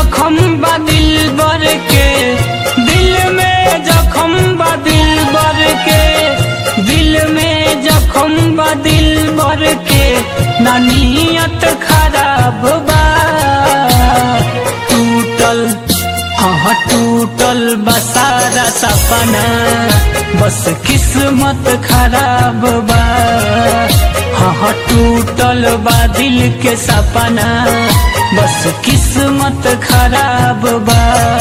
जखम बा दिल बर के दिल में जखम बा दिल बर के दिल में जखम बा दिल बर के ना नियत खराब बा टूटल हाँ टूटल बसारा सपना बस किस्मत खराब बा हाँ टूटल बा दिल के सपना बस किस्मत खराब बा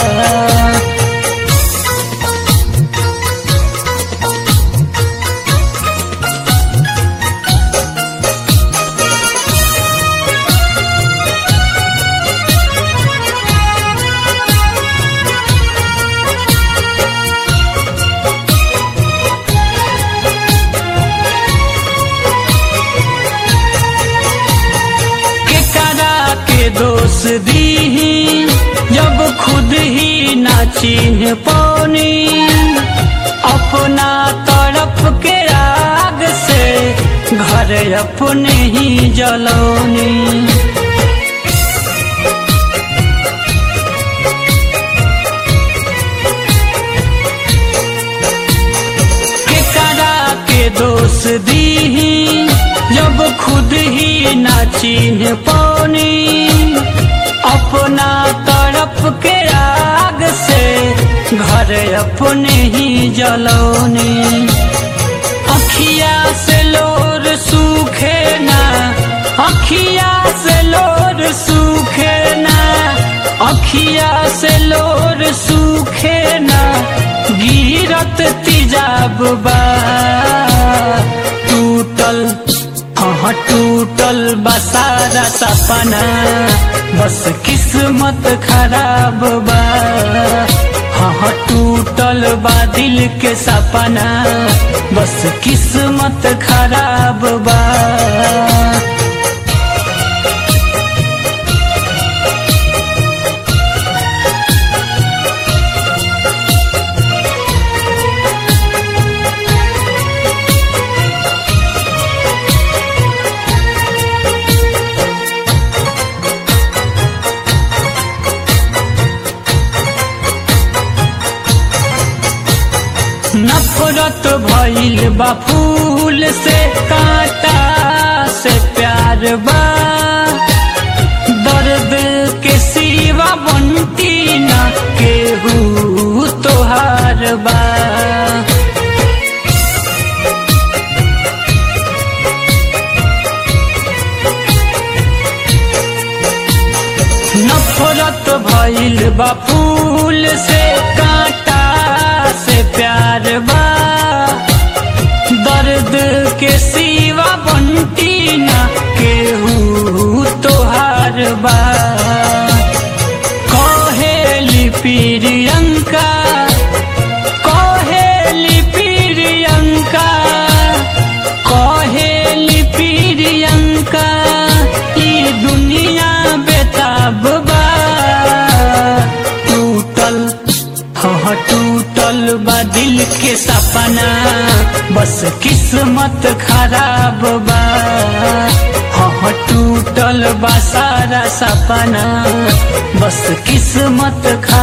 केकरा के दोष दी जब खुद ही ना चिन्ह पौनी अपना तरफ के राग से घर अपने ही जलौनी केकरा के दोष दी जब खुद ही ना चिन्ह पौनी अपना तरफ के आग से घर अपने ही जलौनी अखिया से लोर सूखे ना अखिया से लोर सूखे ना अखिया से लोर सूखे ना गिरत तिजाब बा टूटल हाँ टूटल बसारा सपना बस किस्मत खराब बा हाँ टूटल बा दिल के सपना बस किस्मत खराब बा नफरत भइल बा फूल से कांटा से प्यार बा दर्द के सिवा बनती ना केहू तोहार बा नफरत भइल बा फूल से कांटा से प्यार बा दर्द के सिवा बनती ना केहू तोहार बा कहेली प्रियंका कहेली प्रियंका कहेली प्रियंका ई दुनिया बेताब बा टूटल हाँ टूटल बा दिल के सपना बस किस्मत खराब बा हाँ टूटल बा सारा सपना बस किस्मत खराब